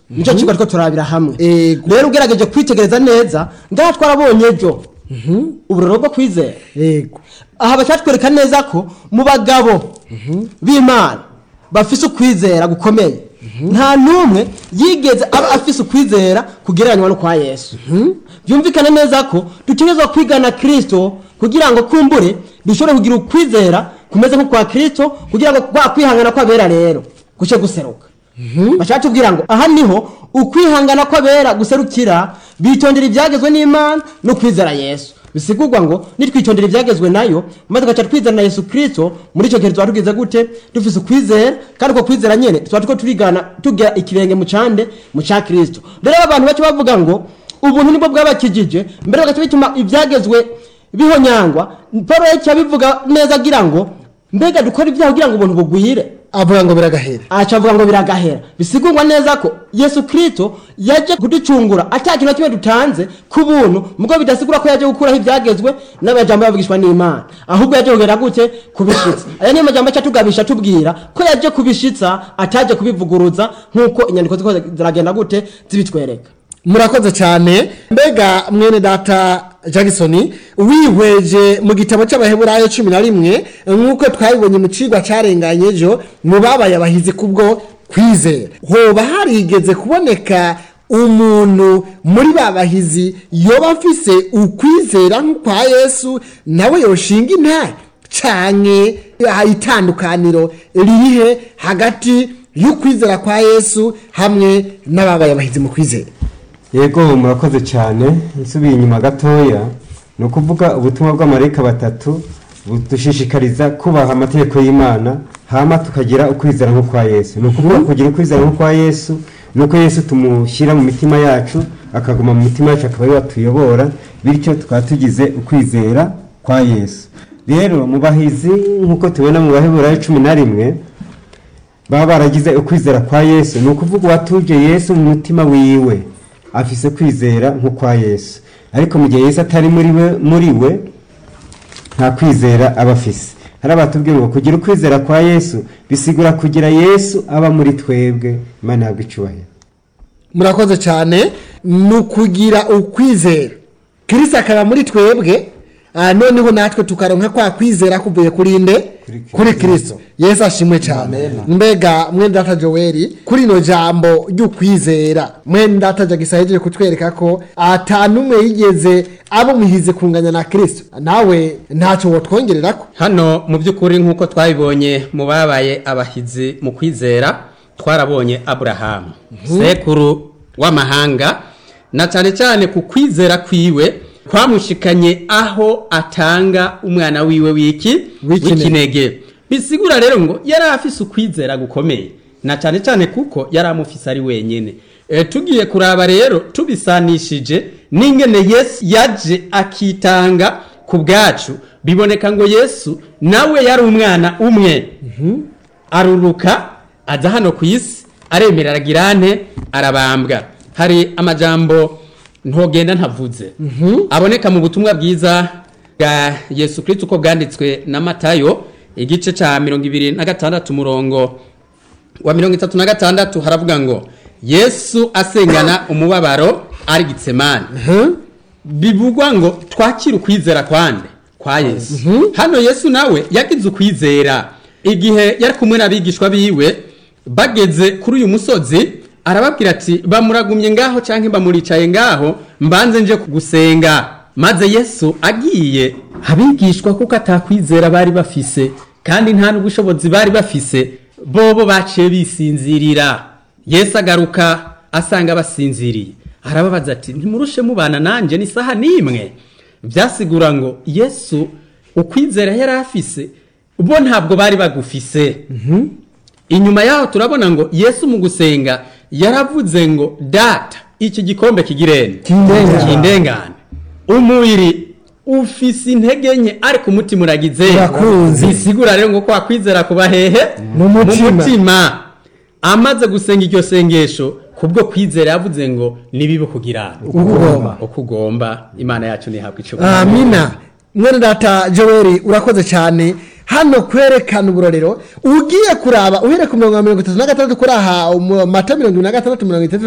nicyo kigo ariko turabira hamwe Ego. rero ugerageje kwitegereza neza ngaha twarabonye ejo uburoro bwo kwizera yego aha bacyatwereka neza ko mu bagabo b'imana bafise ukwizera gukomeye nta n'umwe yigeze aba afise ukwizera kugereranywa no kwa yesu byumvikane neza ko dutegerezwa kwigana kirisito kugira ngo kumbure dushobore kugira ukwizera kumeze nko kwa kirisito kugira ngo kwa kwihangana kw'abera rero guce guseruka bashaka tubwira ngo aha niho ukwihangana kw'abera guserukira bitondera ibyagezwe n'imana no kwizera yesu bisigurwa ngo nitwitondera ibyagezwe nayo maze tugaca twizera na yesu kirisito muri icyo gihe tuba tugize gute dufise ukwizera kandi uko kwizera nyine tuba turiko turigana tugira ikirenge mu cande mu cya kirisito rero abantu bake bavuga ngo ubuntu nibwo bwabakijije mbere bagaca bituma ibyagezwe bihonyangwa paul yaciye abivuga neza agira ngo mbega dukora ibyaha kugira ngo ubuntu bugwire avuga ngo biragahera aca avuga ngo biragahera bisigurwa neza ko yesu kirisito yaje kuducungura ata kintu na kimwe dutanze ku buntu mubwo bidasigura ko yaje gukuraho ibyagezwe n'amajambo yavugishwa n'imana ahubwo yaje kugera gute kubishitsa aya niyo majambo aca tugabisha tubwira ko yaje kubishitsa ataje kubivuguruza nk'uko inyandiko ziko ziragenda gute zibitwereka murakoze cyane mbega mwene data jackson wihweje mu gitabo cy'abaheburayo cumi na rimwe nk'uko twabibonye mu cigwa carenganye ejo mu babaye abahizi kubwo kwizera hoba harigeze kuboneka umuntu muri ba bahizi yoba afise ukwizera nk'ukwa yesu nawe yoshinga intare canke aha itandukaniro ririhe hagati y'ukwizera kwa yesu hamwe n'ababaye abahizi mu kwizera yego murakoze cyane nsubiye inyuma gatoya ni ukuvuga ubutumwa bw'amarayika batatu budushishikariza kubaha amategeko y'imana hama tukagira ukwizera nko kwa yesu ni ukuvuga kugira ukwizera nko kwa yesu ni uko yesu tumushyira mu mitima yacu akaguma mu mitima yacu akaba ariwe atuyobora bityo tukaba tugize ukwizera kwa yesu rero mu bahizi nk'uko tubona mu baheburayo cumi na rimwe baba baragize ukwizera kwa yesu ni ukuvuga uwatuje yesu mu mutima wiwe afise kwizera nko kwa yesu ariko mu gihe yesu atari muri we muri we nta kwizera aba afise hari abatubwira ngo kugira ukwizera kwa yesu bisigura kugira yesu aba muri twebwe imana ihabwa icubahiro murakoze cyane ni ukugira ukwizera kirisita akaba muri twebwe ah, noneho natwe tukaronka kwa kwizera kuvuye kuri nde Kuri kuri kirisito yesu ashimwe cyane mbega mwene data joel kuri ino jambo ry'ukwizera mwene data jagisa yagiye kutwereka ko ata n'umwe yigeze abo muhize kunganya na kirisito nawe ntacyo wotwongerera ko hano mu by'ukuri nk'uko twabibonye mu babaye abahizi mu kwizera twarabonye aburahamu sekuru w'amahanga na cyane cyane ku kwizera kwiwe kwamushikanye aho atanga umwana wiwe w'iki W'ikinege. w'ikinege bisigura rero ngo yari afise ukwizera gukomeye na cyane cyane kuko yari amufise ari wenyine e, tugiye kuraba rero tubisanishije n'ingene yesu yaje akitanga ku bwacu biboneka ngo yesu nawe yari umwana umwe aruruka aza hano ku isi aremera aragira ante arabambwa hari amajambo ntogenda ntavuze aboneka mu butumwa bwiza bwa yesu kirisito uko bwanditswe na matayo igice cya mirongo ibiri na gatandatu umurongo wa mirongo itatu na gatandatu haravuga ngo yesu asengana umubabaro ari gitsemani bivugwa ngo twakire ukwizera kwande kwa yesu hano yesu nawe yagize ukwizera igihe yari kumwe n'abigishwa biwe bageze kuri uyu musozi arababwira ati bamuragumye ngaho cyangwa bamuricaye ngaho mbanze nje gusenga maze yesu agiye abigishwa kuko atakwizera bari bafise kandi nta n'ubushobozi bari bafise bobo baciye bisinzirira yesu agaruka asanga basinziriye arababaza ati ntimurushe mubana nanjye n'isaha n'imwe byasigura ngo yesu ukwizera yari afise bo ntabwo bari bagufise inyuma yaho turabona ngo yesu mu gusenga yaravuze ngo data iki gikombe kigirene Kindengane. kindengane umubiri ufise intege nke ariko umutima uragize Urakunze. bisigura rero ngo kwa kwizera kuba hehe Mu mutima. mutima amaze gusenga iryo sengesho kubwo kwizera yavuze ngo nibibe kugira Uko ugomba. uko ugomba imana yacu ntihabwe icyo amina mwene data joel urakoze cyane hano kwerekana uburorero ugiye kuraba uhere ku mirongo mirongo itatu na gatandatu kuri aha mu mata mirongo ibiri na gatandatu mirongo itatu